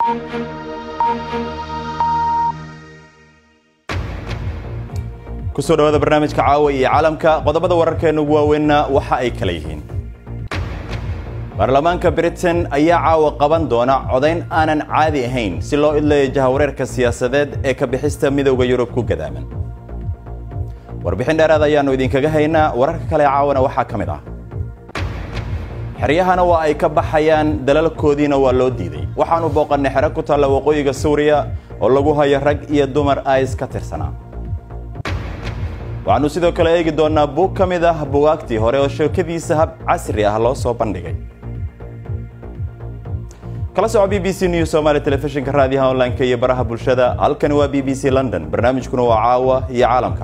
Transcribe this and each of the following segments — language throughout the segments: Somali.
kusoo dhawaada barnaamijka caawa iyo caalamka qodobada wararkeena ugu waaweynna waxa ay kala yihiin baarlamaanka britain ayaa caawa qaban doona codayn aanan caadi ahayn si loo idlayo jahawareerka siyaasadeed ee ka bixista midowda yurub ku gadaaman warbixin dheeraad ayaannu idinkaga haynaa wararka kale caawana waxaa ka mid ah xeryahana waa ay ka baxayaan dalalkoodiina waa loo diiday waxaannu booqannay xero ku taalla waqooyiga suuriya oo lagu hayo rag iyo dumar ais ka tirsanaa waxaannu sidoo kale eegi doonnaa buug ka mid ah bugaagtii hore oo sheekadiisa hab casri ah loo soo bandhigay kala soco b b c news somaali telefishinka raadiyaha online-ka iyo baraha bulshada halkani waa b b c london barnaamijkuna waa caawa iyo caalamka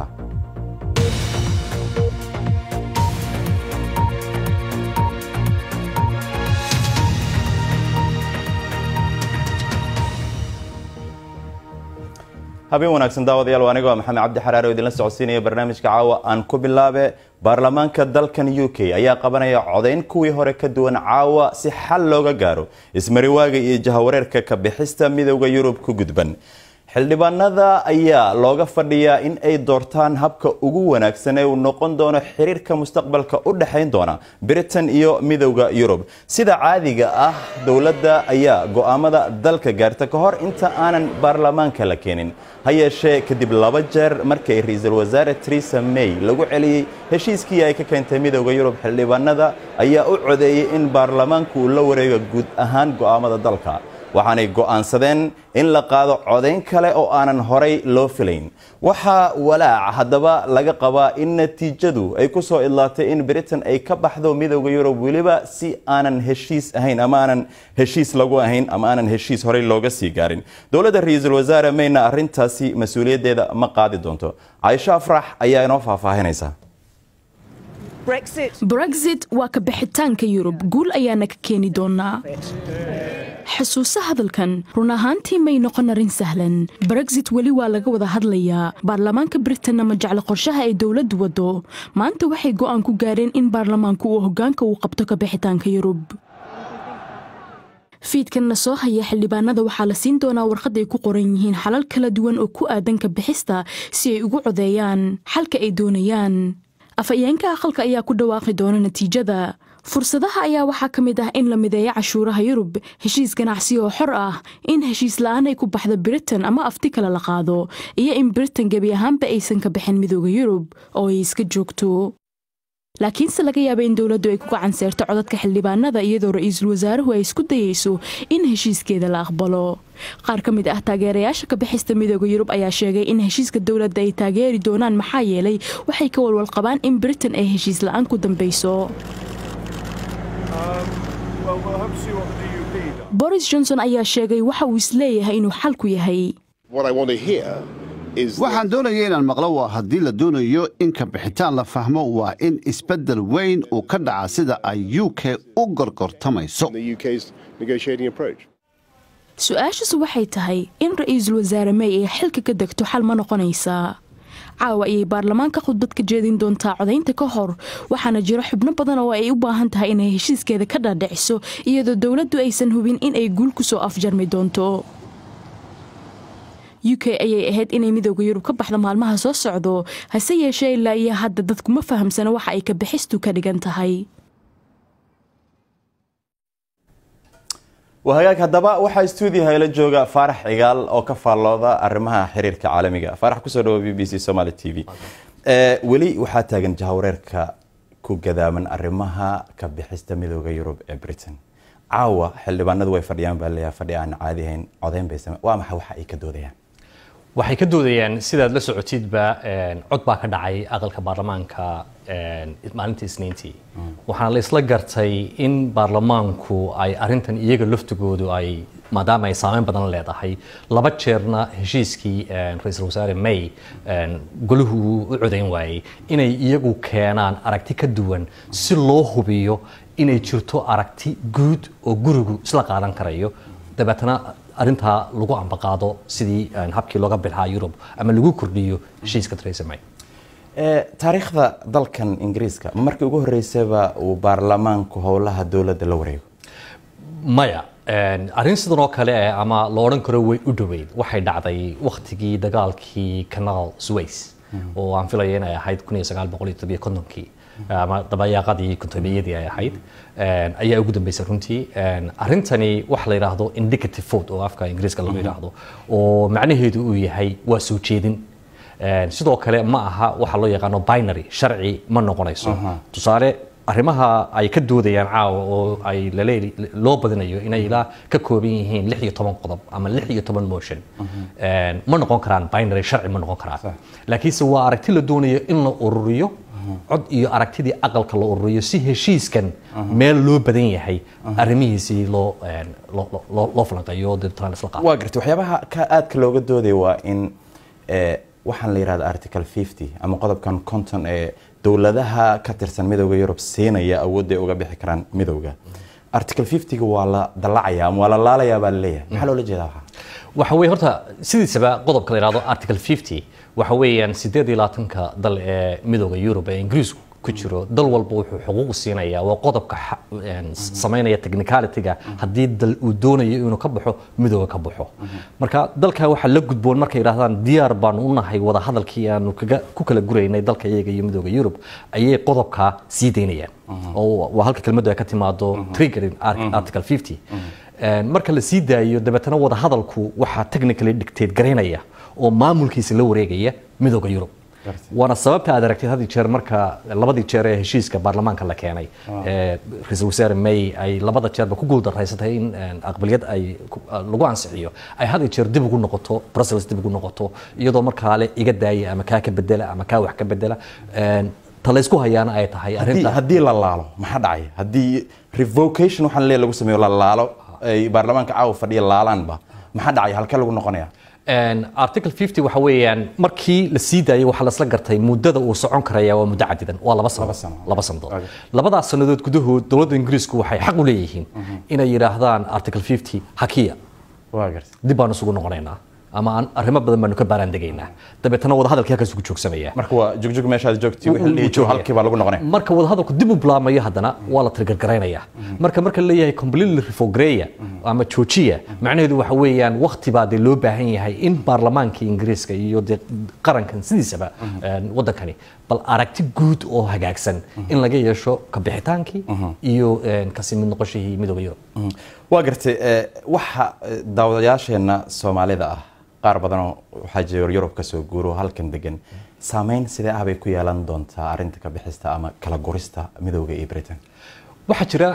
habeen wanaagsan daawadayaal waa aniga waa maxamed cabdi xaraare oo idinla socodsiinaya barnaamijka caawa aan ku bilaabe baarlamaanka dalkan u k ayaa qabanaya codayn kuwii hore ka duwan caawa si xal looga gaaro ismariwaaga iyo jahawareerka ka bixista midowda yurub ku gudban xildhibaanada ayaa looga fadhiyaa in ay doortaan habka ugu wanaagsan ee uu noqon doono xiriirka mustaqbalka u dhexayn doona britain iyo midowda yurub sida caadiga ah dowladda ayaa go'aamada dalka gaarta ka hor inta aanan baarlamaanka la keenin ha yeeshee kadib laba jeer markii ra-iisul wasaare teresa may lagu celiyey heshiiskii ay ka keentay midowda yurub xildhibaanada ayaa u codeeyey in baarlamaanku uu la wareego guud ahaan go'aamada dalka waxaanay go'aansadeen in la qaado codayn kale oo aanan horay loo filayn waxaa walaac haddaba laga qabaa in natiijadu ay ku soo idlaatay in britain ay ka baxdo midowda yurub weliba si aanan heshiis ahayn ama aanan heshiis lagu ahayn ama aanan heshiis horey looga sii gaarin dowladda ra-iisul wasaare mayna arrintaasi mas-uuliyaddeeda ma qaadi doonto caaisho afrax ayaa inoo faahfaahinaysa brexit waa ka bixitaanka yurub guul ayaana ka keeni doonaa xusuuso hadalkan run ahaantii may noqon arrin sahlan brexit weli waa laga wada hadlayaa baarlamaanka britain ma jeclo qorshaha ay dowladdu waddo maanta waxay go'aan ku gaareen in baarlamaanku uu hoggaanka uu qabto ka bixitaanka yurub fiidkanna soo haya xildhibaanada waxaa la siin doonaa warqad ay ku qoran yihiin xalal kala duwan oo ku aadan ka bixista si ay ugu codeeyaan xalka ay doonayaan afhayeenka aqalka ayaa ku dhawaaqi doona natiijada fursadaha ayaa waxaa ka mid ah in la mideeyo cashuuraha yurub heshiis ganacsi oo xor ah in heshiis la-aan ay ku baxdo britain ama afti kale la qaado iyo in britain gebi ahaanba aysan ka bixin midooda yurub oo ay iska joogto laakiinse laga yaaba in dowladdu ay ku gacan seerto codadka xildhibaanada iyadoo ra-iisul wasaaruhu ay isku dayeyso in heshiiskeeda la aqbalo qaar ka mid ah taageerayaasha ka bixista midooda yurub ayaa sheegay in heshiiska dowladda ay taageeri doonaan maxaa yeelay waxay ka walwal qabaan in britain ay heshiis la-aan ku dambeyso boris johnson ayaa sheegay waxa uu isleeyahay inuu xalku yahay waxaan doonaya inaan maqlo waa haddii la doonayo in ka bixitaan la fahmo waa in isbeddel weyn uu ka dhaca sida ay u k u gorgortamayso su-aashasu waxay tahay in ra-iisul wasaare may ay xilka ka degto xal ma noqonaysaa caawa ayay baarlamaanka khudbad ka jeedin doontaa codaynta ka hor waxaana jiro xubno badan oo ay u baahan tahay inay heshiiskeeda ka dhaadhiciso iyadoo dowladdu aysan hubin in ay guul ku soo afjarmi doonto u k ayay ahayd inay midooda yurub ka baxda maalmaha soo socdo hase yeeshee ilaa iyo hadda dadkuma fahamsana waxa ay ka bixistu ka dhigan tahay wahagaag haddaba waxaa stuudiyaha ila jooga faarax cigaal oo ka faallooda arrimaha xiriirka caalamiga faarax kusoo dhawo b b c somaali t v weli waxaa taagan jahawareerka ku gadaaman arrimaha ka bixista midooda yurub ee britain caawa xildhibaanadu way fadhiyaan baa leeyahay fadhi aan caadi ahayn codeyn bay same waa maxay waxa ay ka doodayaan waxay ka doodayaan sidaad la socotidba cod baa ka dhacay aqalka baarlamaanka maalintii isniintii waxaana la isla gartay in baarlamaanku ay arintan iyaga laftigoodu ay maadaama ay saameyn badan leedahay laba jeerna heshiiskii ra-iisul wasaare may golahu u codayn waayey inay iyagu keenaan aragti ka duwan si loo hubiyo inay jirto aragti guud oo gurigu isla qaadan karayo dabeetana arintaa lagu ambaqaado sidii habkii looga bilxaa yurub ama lagu kordhiyo heshiiska theresa may taariikhda dalkan ingiriiska ma markii ugu horeysaba uu baarlamaanku howlaha dowladda la wareego maya arrin sidan oo kale eh ama la odhan karo way u dhoweyd waxay dhacday wakhtigii dagaalkii canal suways oo aan filaya inay ahayd kun iyo sagaal boqol iyo todobiyo kontonkii ama dabayaaqadii kontomiyadii ay ahayd ayaa ugu dambeysay runtii arrintani waxa la yidhaahdo indicative vote oo afka ingiriiska lagu yidhaahdo oo macnaheedu uu yahay waa soo jeedin sidoo kale ma aha waxa loo yaqaano binary sharci ma noqonayso tusaale arrimaha ay ka doodayaan caawa oo ay laleeli loo badinayo inay ilaa ka kooban yihiin lix iyo toban qodob ama lix iyo toban motion ma noqon karaan binary sharci ma noqon karaan laakiinse waa aragti la doonayo in la ururiyo cod iyo aragtidii aqalka la ururiyo si heshiiskan meel loo badan yahay arrimihiisii loo loo falanqeeyo deetana isla qaado waa gartay waxyaabaha ka aadka looga doodaya waa in waxaan la yidhahda article fifty ama qodobkan conton ee dowladaha ka tirsan midowda yurub siinaya awoodday uga bixi karaan midowga article fiftyga waa la dallacaya ama waa la laalayaa baa laleeyahay maxaa loola jeedaa waxaa waxa weeye horta sidiisaba qodobka la yidhahdo article fifty waxa weeyaan sideed iyo labaatanka dal ee midowda yurub ee ingiriisku ku jiro dal walba wuxuu xuquuq siinayaa waa qodobka samaynaya technicalityga haddii dal uu doonayo inuu ka baxo midooda ka baxo marka dalka waxaa la gudboon markay yidhahdaan diyaar baanu u nahay wada hadalkii aanu kaga ku kala guraynay dalka iyaga iyo midooda yurub ayay qodobka sii daynayaan oo waa halka kelmaddu ay ka timaado triggering article fifty marka la sii daayo dabeetana wada hadalku waxaa technically dictate garaynaya oo maamulkiisa la wareegaya midooda yurub waana sababta aad aragtid had jeer marka labadii jeer ee heshiiska baarlamaanka la keenay ra-iisul wasaare may ay labada jeerba ku guuldarraysatay in aqbaliyad ay lagu ansixiyo ay had jeer dib ugu noqoto brussels dib ugu noqoto iyadoo markaa le iga daaya ama kaa ka bedela ama kaa wax ka bedela talaysku hayaana ay tahay haddii haddii la laalo maxaa dhacaya haddii revocation waxaan lee lagu sameeyo la laalo ay baarlamaanka caawa fadhiya laalaanba maxaa dhacaya halkee lagu noqonaya article fifty waxa weeyaan markii la sii daayay waxaa lasla gartay muddada uu socon karaya waa muddo cadidan waa laba sano laba sanadood labadaas sannadood gudahood dowladda ingiriisku waxay xaq u leeyihiin inay yidhaahdaan article fifty hakiya dib baanu isugu noqonaynaa ama aan arrimo badan baanu ka baaraan degaynaa dabeetana wada hadalkii halkaas ugu joogsamaya marka waa jogjog meeshaad joogti wixii dhihi jiro halkii baa lagu noqonaya marka wada hadalku dib u bilaamayo haddana waa la tirgargaraynaya marka marka la leeyahay completely refogreya ama joojiya macnaheedu waxa weeyaan waqti baa dee loo baahan yahay in baarlamaanka ingiriiska iyo dee qarankan sidiisaba waddankani bal aragti guud oo hagaagsan in laga yeesho ka bixitaankii iyo kasi mid noqoshihii midooda yurub waa gartay waxa daawadayaasheenna soomaalida ah qaar badanoo waxaa jira yurub ka soo guuro halkan degan saameyn sidee ah bay ku yeelan doontaa arrinta ka bixista ama kala gurista midowda iyo britain waxaa jira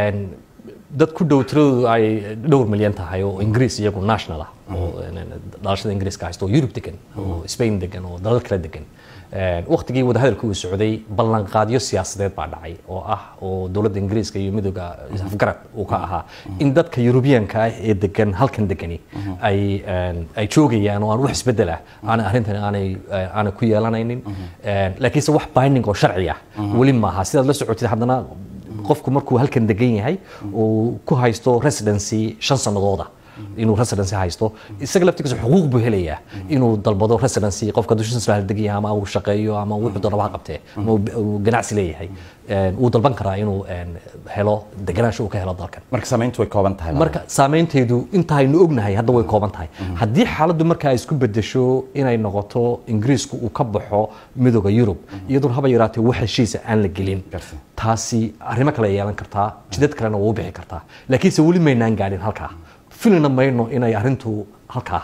dad ku dhow tiradoodu ay dhowr milyan tahay oo ingiriis iyagu national ah oo dhalashada ingiriiska haysta oo yurub degan oo spain degan oo dalal kala degan waktigii wadahadalka uu socday ballanqaadyo siyaasadeed baa dhacay oo ah oo dowladda ingiriiska iyo midooda afgarad uu ka ahaa in dadka yurubiyanka ah ee degan halkan degani ay ay joogayaan oo aan wax isbedel ah aanay arrintan aanay aanay ku yeelanaynin laakiinse wax binding oo sharci ah weli maaha sidaad la socotid haddana qofku markuu halkan degan yahay uu ku haysto residency shan sannadooda inuu residency haysto isaga laftigiisa xuquuq buu helayaa inuu dalbado residency qofka dushiisa baa degan yahay ama uu shaqeeyo ama wuxuu doonaba ha qabtee ama uu ganacsi leeyahay wuu dalban karaa inuu helo deganaansho uu ka helo dalkan marka saamayntu way kooban tahay marka saameynteedu inta aynu ognahay hadda way kooban tahay haddii xaaladdu marka ay isku bedesho inay noqoto ingiriisku uu ka baxo midooda yurub iyadoon haba yaraatee wax heshiisa aan la gelin taasi arrimo kale yeelan kartaa jidad kalena waa u bixi kartaa laakiinse weli maynaan gaadhin halkaa filina mayno inay arrintu halkaa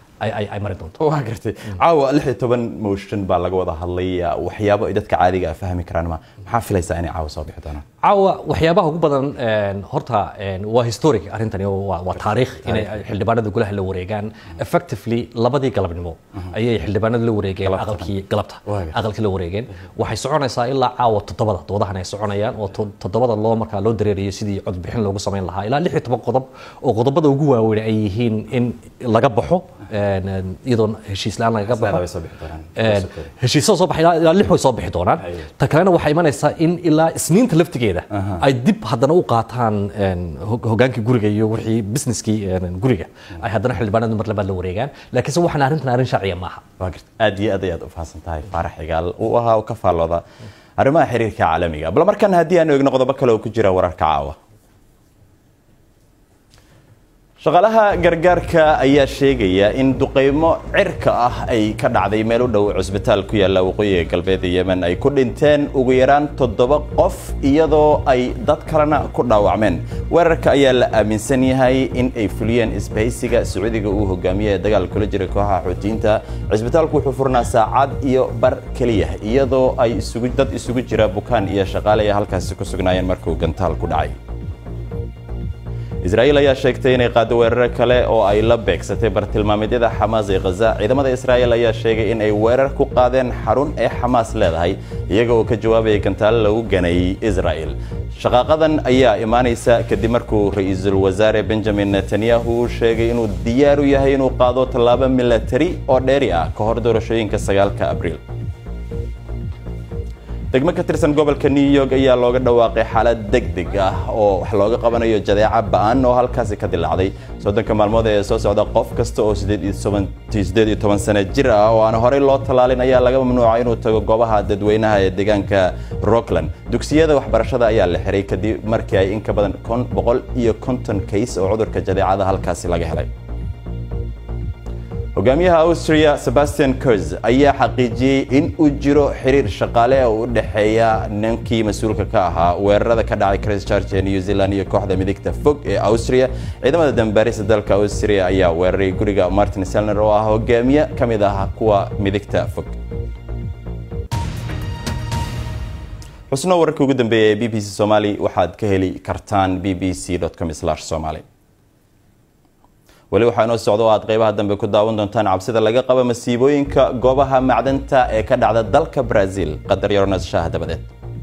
ay mari doonto waa gartay caawa lix iyo toban motion baa laga wada hadlay waxyaabo ay dadka caadiga ah fahmi karaan ma maxaa filaysaa inay caawa soo bixi doonaan caawa waxyaabaha ugu badan horta waa historic arrintani waa taariikh inay xildhibaanada golaha la wareegaan effectively labadii galabnimo ayay xildhibaanada la wareegeen aqalkii galabta aqalkii la wareegeen waxay soconaysaa ilaa caawa toddobada doodahan ay soconayaan oo toddobada loo markaa loo dareerayo sidii codbixin loogu samayn lahaa ilaa lix iyo toban qodob oo qodobada ugu waaweyn ay yihiin in laga baxo iyadoo heshiis la-aan lagaga baxo heshiisada soo baxay ilaa lix way soo bixi doonaan ta kalena waxaa imanaysaa in ilaa isniinta laftigeeda ay dib haddana u qaataan hogaankii guriga iyo wixii businesskii guriga ay haddana xildhibaanadu mar labaad la wareegaan laakiinse waxaan arrintan arrin sharciya maaha aad iyo aad ayaad u fahamsan tahay faarax xigaal uu ahaa oo ka faallooda arrimaha xiriirka caalamiga bal markan haddii aanu eegno qodobo kale oo ku jira wararka caawa shaqaalaha gargaarka ayaa sheegaya in duqeymo cirka ah ay ka dhacday meel u dhow cusbitaal ku yaalla waqooyiga galbeed ee yemen ay ku dhinteen ugu yaraan toddoba qof iyadoo ay dad kalena ku dhaawacmeen weerarka ayaa la aaminsan yahay in ay fuliyeen isbahaysiga sacuudiga uu hogaamiye ee dagaal kula jira kooxaha xuutiyiinta cisbitaalku wuxuu furnaa saacad iyo bar keliya iyadoo ay isugu dad isugu jira bukaan iyo shaqaale ay halkaasi ku sugnaayeen markuu gantaal ku dhacay israa'iil ayaa sheegtay inay qaado weeraro kale oo ay la beegsatay bartilmaameedyada xamaas ee khaza ciidamada israa'iil ayaa sheegay in ay weerar ku qaadeen xarun ee xamaas leedahay iyaga oo ka jawaabaya gantaalo lagu ganay israa'iil shaqaaqadan ayaa imaanaysa kadib markuu ra-iisul wasaare benjamin netanyahu sheegay inuu diyaar u yahay inuu qaado tallaabo milatari oo dheeri ah ka hor doorashooyinka sagaalka abriil degmo ka tirsan gobolka new york ayaa looga dhawaaqay xaalad degdeg ah oo wax looga qabanayo jadeeca ba'an oo halkaasi ka dilaacday soddonka maalmood ee soo socda qof kasta oo sideed iyo toban sano jir ah oo aan horey loo tallaalin ayaa laga mamnuuca inuu tago goobaha dadweynaha ee deegaanka rockland dugsiyada waxbarashada ayaa la xiray kadib markii ay in ka badan boqol iyo konton kays oo cudurka jadeecada halkaasi laga helay hogaamiyaha austria sebastian kurz ayaa xaqiijiyey in uu jiro xiriir shaqaale oo u dhexeeya ninkii mas-uulka ka ahaa weerarada ka dhacay christchurch ee new zealand iyo kooxda midigta fog ee austria ciidamada dambaarista dalka austria ayaa weeraray guriga martin selner oo ah hogaamiye ka mid ah kuwa midigta fog xusno wararkii ugu dambeeya ee b b c somali waxaad ka heli kartaan b b c com somali weli waxaa inoo socda oo aad qaybaha dambe ku daawan doontaan cabsida laga qaba masiibooyinka goobaha macdanta ee ka dhacda dalka brazil qadar yaronas shaah dabadeed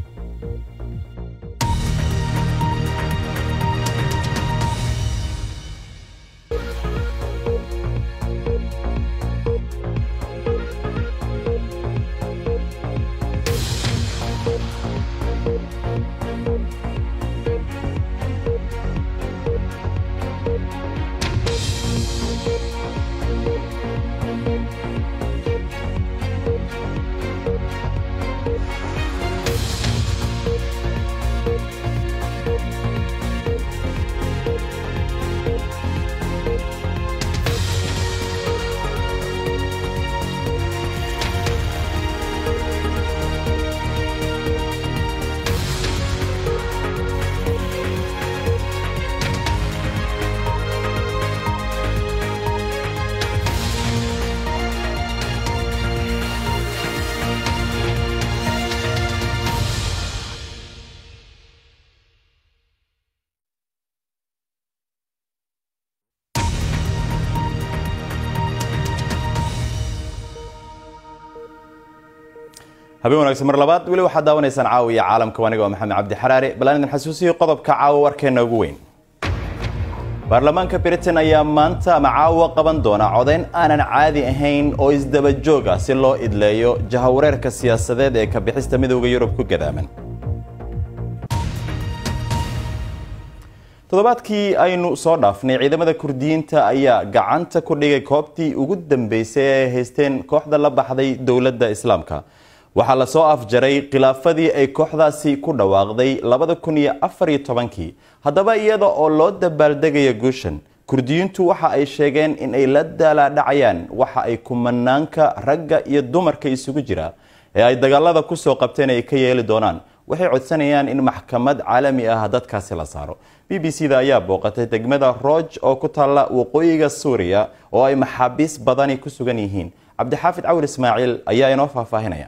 habeen wanaagsan mar labaad weli waxaad daawanaysaan caawiya caalamka aniga waa maxamed cabdi xaraare bal aan idin xasuusiyo qodobka caawa warkeena ugu weyn baarlamaanka britain ayaa maanta ama caawa qaban doona codayn aanan caadi ahayn oo isdaba joog ah si loo idleeyo jahawareerka siyaasadeed ee ka bixista midowda yurub ku gadaaman toddobaadkii aynu soo dhaafnay ciidamada kurdiyiinta ayaa gacanta ku dhigay koobtii ugu dambeysay ee ay haysteen kooxda la baxday dowladda islaamka waxaa lasoo afjaray khilaafadii ay kooxdaasi ku dhawaaqday labada kun iyo afar iyo tobankii haddaba iyada oo loo dabaaldegaya guushan kurdiyiintu waxa ay sheegeen in ay la daalaadhacayaan waxa ay kumanaanka ragga iyo dumarka isugu jira ee ay dagaalada kusoo qabteen ay ka yeeli doonaan waxay codsanayaan in maxkamad caalami ah dadkaasi la saaro b b c da ayaa booqatay degmada rooj oo ku taalla waqooyiga suuriya oo ay maxaabiis badani ku sugan yihiin cabdixaafid cawil ismaaciil ayaa inoo faahfaahinaya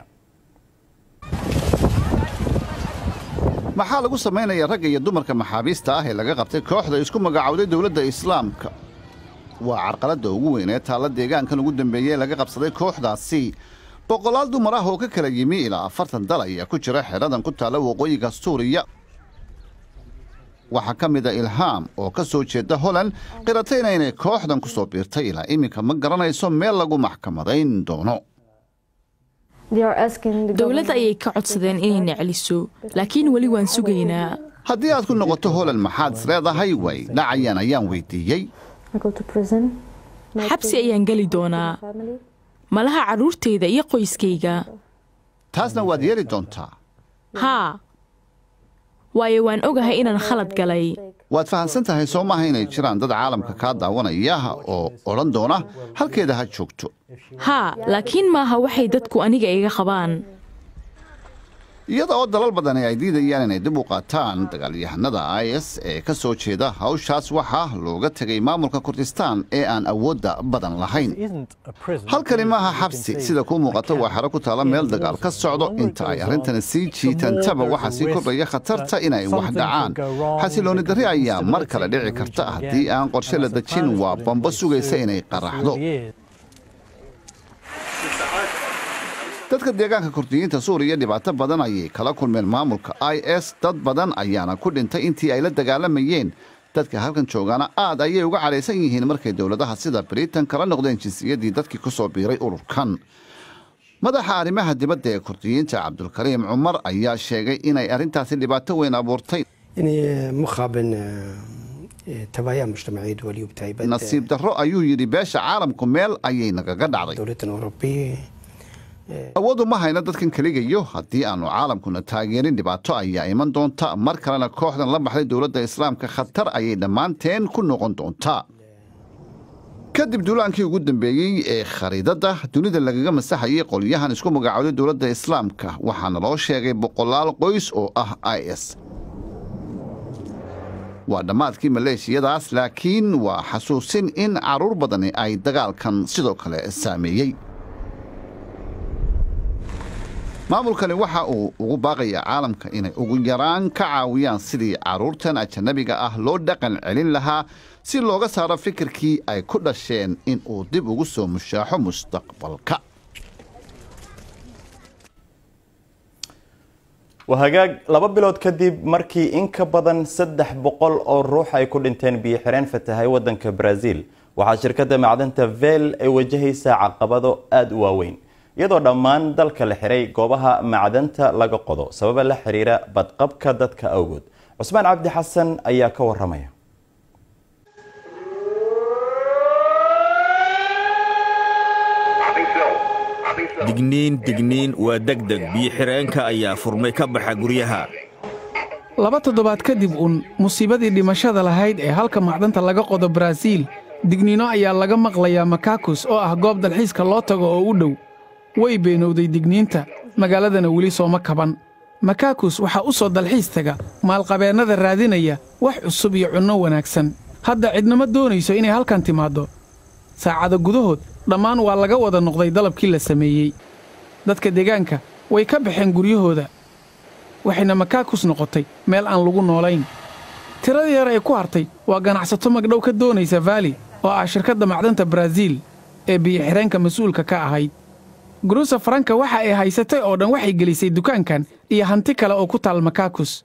maxaa lagu samaynaya ragga iyo dumarka maxaabiista ah ee laga qabtay kooxda isku magacowday dowladda islaamka waa carqaladda ugu weyn ee taalla deegaankan ugu dambeeyey ee laga qabsaday kooxdaasi boqolaal dumar ah oo ka kala yimi ilaa afartan dal ayaa ku jira xedhadan ku taalla waqooyiga suuriya waxaa ka mid a ilhaam oo ka soo jeeda holand qiratayna inay kooxdan ku soo biirtay ilaa iminka ma garanayso meel lagu maxkamadayn doono dowladda ayay ka codsadeen inayna celiso laakiin weli waan sugaynaa haddii aad ku noqoto holand maxaad is leedahay way dhacayaan ayaan weydiiyey xabsi ayaan geli doonaa malaha carruurtayda iyo qoyskayga taasna waad yeeli doontaa haa waayo waan ogahay inaan khalad galay waad fahamsan tahay soo maaha inay jiraan dad caalamka kaa daawanaya oo odhan doona halkeeda ha joogto haa laakiin maaha waxay dadku aniga iga qabaan iyada oo dalal badani ay diidayaan inay dib u qaataan dagaalyahanada is ee ka soo jeeda hawshaas waxaa looga tegay maamulka kurdistaan ee aan awoodda badan lahayn halkani maaha xabsi sida kuu muuqata waa xero ku taalla meel dagaal ka socdo inta ay arrintani sii jiitantaba waxaa sii kordhaya khatarta inay wax dhacaan xasilooni darri ayaa mar kale dhici karta haddii aan qorshe la dejin waa bambo sugaysa inay qaraxdo dadka deegaanka kurdiyiinta suuriya dhibaato badan ayay kala kulmeen maamulka i s dad badan ayaana ku dhintay intii ay la dagaalamayeen dadka halkan joogaana aad ayay uga cadhaysan yihiin markay dowladaha sida britain kala noqdeen jinsiyaddii dadkii ku soo biiray ururkan madaxa arrimaha dibadda ee kurdiyiinta cabdulkariim cumar ayaa sheegay inay arrintaasi dhibaato weyn abuurtay nasiib darro ayuu yidhi beesha caalamku meel ayay nagaga dhacday awoodu ma hayno dadkan keligayo haddii aanu caalamkuna taageerin dhibaato ayaa iman doonta mar kalena kooxdan la baxday dowladda islaamka khatar ayay dhammaanteen ku noqon doontaa kadib duulaankii ugu dambeeyey ee khariidadda dunida lagaga masaxayay qolyahan isku magacooday dowladda islaamka waxaana loo sheegay boqolaal qoys oo ah i s waa dhammaadkii maleeshiyadaas laakiin waa xasuusin in carruur badani ay dagaalkan sidoo kale saameeyey maamulkani waxa uu ugu baaqayaa caalamka inay ugu yaraan ka caawiyaan sidii carruurtan ajanabiga ah loo dhaqan celin lahaa si looga saaro fikirkii ay ku dhasheen in uu dib ugu soo mushaaxo mustaqbalka waa hagaag laba bilood kadib markii in ka badan saddex boqol oo ruux ay ku dhinteen biyo xireen fatahay waddanka brazil waxaa shirkadda macdanta vel ay wajahaysaa caqabado aada u waaweyn iyadoo dhammaan dalka la xiray goobaha macdanta laga qodo sababa la xiriira badqabka dadka awgood cusmaan cabdi xasan ayaa ka waramaya digniin digniin waa degdeg biyo-xireenka ayaa furmay ka baxa guryaha laba toddobaad kadib uun musiibadii dhimashada lahayd ee halka macdanta laga qodo baraaziil digniino ayaa laga maqlayaa makakus oo ah goob dalxiiska loo tago oo u dhow way beenowday digniinta magaaladana weli sooma kaban makakus waxaa u soo dalxiis taga maalqabeennada raadinaya wax cusub iyo cunno wanaagsan hadda cidnama doonayso inay halkan timaaddo saacada gudahood dhammaan waa laga wada noqday dalabkii la sameeyey dadka deegaanka way ka baxeen guryahooda waxayna makakus noqotay meel aan lagu noolayn tirada yar ee ku hartay waa ganacsato magdhow ka doonaysa vaali oo ah shirkadda macdanta baraaziil ee biyo-xireenka mas-uulka ka ahayd guruusa faranka waxa ay haysatay oo dhan waxay gelisay dukaankan iyo hanti kale oo ku taal makakus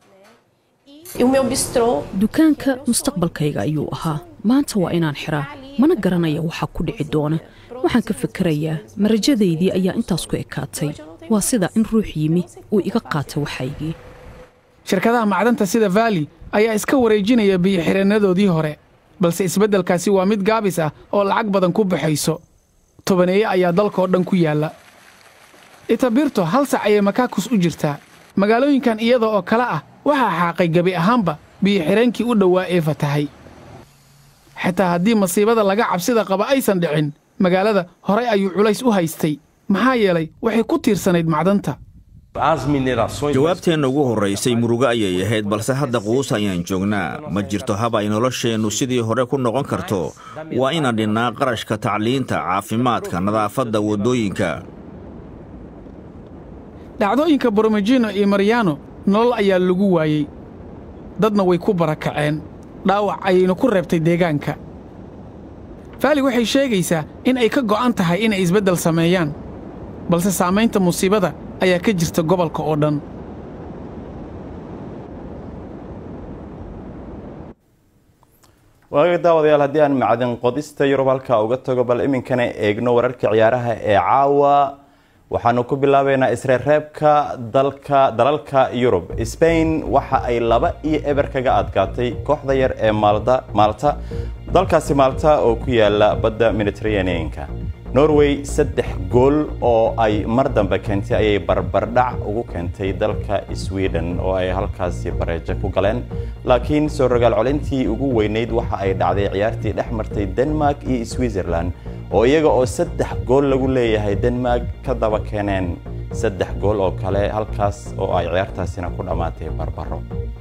dukaanka mustaqbalkayga ayuu ahaa maanta waa inaan xiraa mana garanaya waxaa ku dhici doona waxaan ka fikerayaa marajadaydii ayaa intaas ku ekaatay waa sida in ruux yimi uu iga qaata waxaygii shirkadaha macdanta sida vaali ayaa iska wareejinaya biyo-xireennadoodii hore balse isbeddelkaasi waa mid gaabis ah oo lacag badan ku baxayso tobaneeye ayaa dalkaoo dhan ku yaalla itabirto hal sac ayay makakus u jirtaa magaalooyinkan iyada oo kale ah waxaa xaaqay gebi ahaanba biyo-xireenkii u dhowaa ee fatahay xitaa haddii masiibada laga cabsida qaba aysan dhicin magaalada horay ayuu culays u haystay maxaa yeelay waxay ku tiirsanayd macdanta jawaabteenna ugu horraysay murugo ayay ahayd balse hadda quus ayaan joognaa ma jirto hab ay nolosheennu sidii hore ku noqon karto waa inaan dhinnaa qarashka tacliinta caafimaadka nadaafadda waddooyinka dhacdooyinka boromejino iyo maryaano nolol ayaa lagu waayey dadna way ku barakaceen dhaawac ayayna ku reebtay deegaanka faali waxay sheegaysaa in ay ka go'an tahay inay isbeddel sameeyaan balse saamaynta musiibada ayaa ka jirta gobolka oo dhan waaga daawadayaal haddii aan macdin qodista yurub halkaa uga tago bal iminkana eegno wararka ciyaaraha ee caawa waxaanu ku bilaabaynaa isreereebka dalka dalalka yurub sbain waxa ay laba iyo eber kaga adkaatay kooxda yar ee maalta maalta dalkaasi maalta oo ku yaala badda mediterraneanka norway saddex gool oo ay mar dambe keentay ayay barbardhac ugu keentay dalka sweden oo ay halkaasi bareejo ku galeen laakiin soo rogaal colintii ugu weyneyd waxa ay dhacday ciyaartii dhex martay denmark iyo switzerland oo iyaga oo saddex gool lagu leeyahay denmark ka daba keeneen saddex gool oo kale halkaas oo ay ciyaartaasina ku dhammaatay barbaro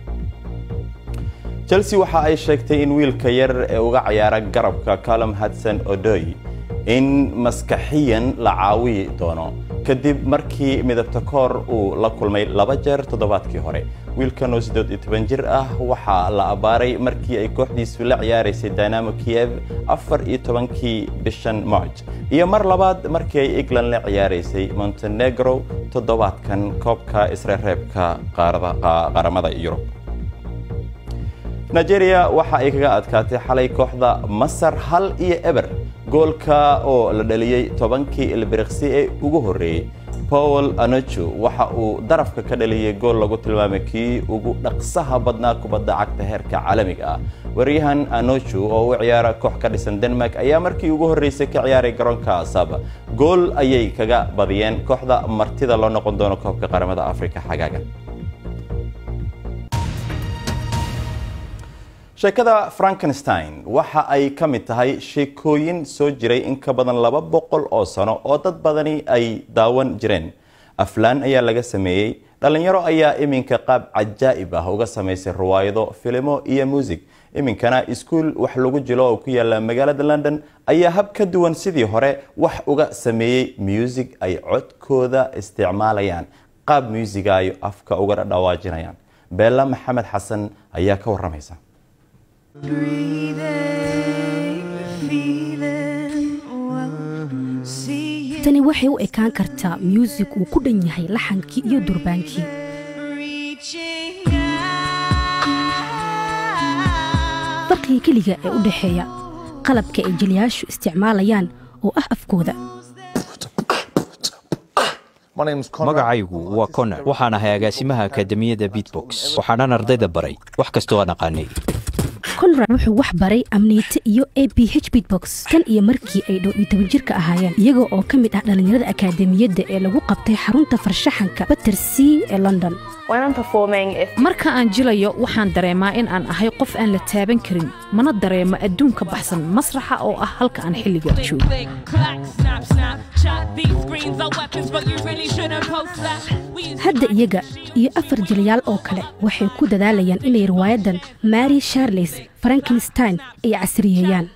chelsea waxa ay sheegtay in wiilka yar ee uga ciyaara garabka calum hudson odoy in maskaxiyan la caawi doono kadib markii midabta koor uu la kulmay laba jeer toddobaadkii hore wiilkan oo siddeed iyo toban jir ah waxaa la abbaaray markii ay kooxdiisu la ciyaaraysay dynamo kiev afar iyo tobankii bishan march iyo mar labaad markii ay england la ciyaaraysay montenegro toddobaadkan koobka isreereebka qaramada yurub nigeria waxa ay kaga adkaatay xalay kooxda masar hal iyo eber goolka oo la dhaliyey tobankii ilbiriqsi ee ugu horreeyey paul anochu waxa uu darafka ka dhaliyey gool lagu tilmaamay kii ugu dhaqsaha badnaa kubadda cagta heerka caalamiga ah waryahan anochu oo u ciyaara koox ka dhisan denmark ayaa markii ugu horreysay ka ciyaaray garoonka asaba gool ayay kaga badiyeen kooxda martida loo noqon doono koobka qaramada afrika xagaagan sheekada frankenstein waxa ay ka mid tahay sheekooyin soo jiray in ka badan laba boqol oo sano oo dad badani ay daawan jireen aflaan ayaa laga sameeyey dhallinyaro ayaa iminka qaab cajaa'ib ah uga samaysay riwaayado filimo iyo muusig iminkana iskuul wax lagu jilo oo ku yaala magaalada london ayaa hab ka duwan sidii hore wax uga sameeyey muusig ay codkooda isticmaalayaan qaab muusiga ay afka uga dhawaajinayaan beella maxamed xasan ayaa ka waramaysa tani waxay u ekaan kartaa muusig uu ku dhan yahay laxankii iyo durbaankii farqiga keliga ee u dhexeeya qalabka ay jiliyaashu isticmaalayaan oo ah afkooda magacaygu waa conor waxaan ahay agaasimaha akademiyadda bitbox waxaanan ardayda baray wax kastoo aan aqaanay conrad wuxuu wax baray amniite iyo a b h bitbox tan iyo markii ay dhow iyo toban jirka ahaayeen iyaga oo ka mid ah dhallinyarada akaademiyadda ee lagu qabtay xarunta farshaxanka bater c ee london marka aan jilayo waxaan dareemaa in aan ahay qof aan la taaban karin mana dareemo adduun ka baxsan masraxa oo ah halka aan xilliga joogo hadda iyaga iyo afar jilyaal oo kale waxay ku dadaalayaan inay riwaayadan mary sharles frankenstein ay casriyeeyaan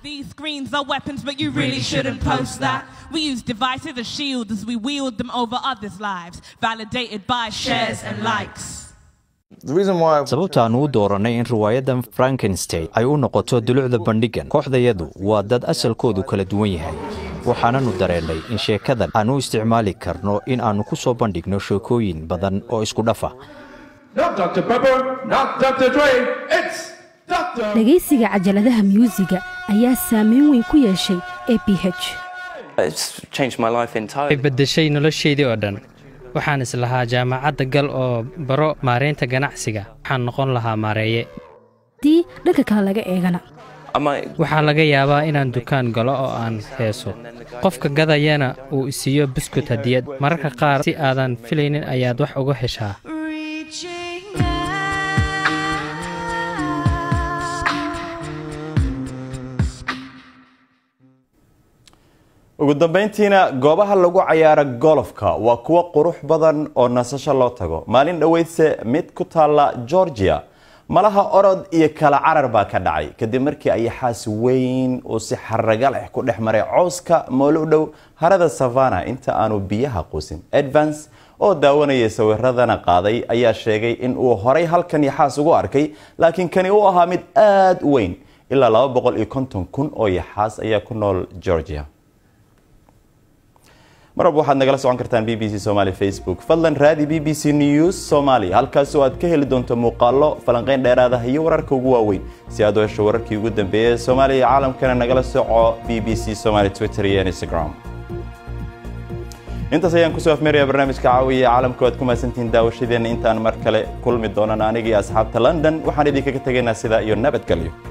We use devices as shields as we wield them over others' lives, validated by shares and likes. sababta aan u doorannay in riwaayadan frankenstein ay u noqoto dulucda bandhigan kooxdayadu waa dad asalkoodu kala duwan yahay waxaananu dareennay in sheekadan aan u isticmaali karno in aannu ku soo bandhigno sheekooyin badan oo isku dhafa dhegaysiga cajaladaha myuusiga ayaa saameyn weyn ku yeeshay a b h waxay beddeshay noloshaydii oo dhan waxaan islahaa jaamacadda gal oo baro maaraynta ganacsiga waxaan noqon lahaa maareeye dii dhanka kale laga eegana waxaa laga yaabaa inaan dukaan galo oo aan heeso qofka gadayana uu isiiyo buskut hadiyad mararka qaar si aadan filaynin ayaad wax uga heshaa ugu dambayntiina goobaha lagu cayaaro golofka waa kuwo qurux badan oo nasasho loo tago maalin dhoweydse mid ku taalla georgia malaha orod iyo kala carar baa ka dhacay kadib markii ayaxaas weyn uu si xaraga leh ku dhex maray cowska moolo u dhow harada savana inta aanu biyaha quusin advance oo daawanayay sawiradana qaaday ayaa sheegay in uu horay halkan yaxaas ugu arkay laakiin kani uu ahaa mid aada u weyn ilaa laba boqol iyo konton kun oo yaxaas ayaa ku nool georgia marwalba waxaad nagala socon kartaan b b c somaali facebook fadlan raadi b b c news somaali halkaas oo aad ka heli doonto muuqaallo falanqeyn dheeraadaha iyo wararka ugu waaweyn si aad u hesho wararkii ugu dambeeyay ee soomaaliya iyo caalamkana nagala soco b b c somaali twitter iyo instagram intaas ayaan kusoo afmeeraya barnaamijka caawiya caalamka waad ku mahadsantihiin daawashadeenna intaan mar kale kulmi doonana anigii asxaabta london waxaan idinkaga tegaynaa sidaa iyo nabadgelyo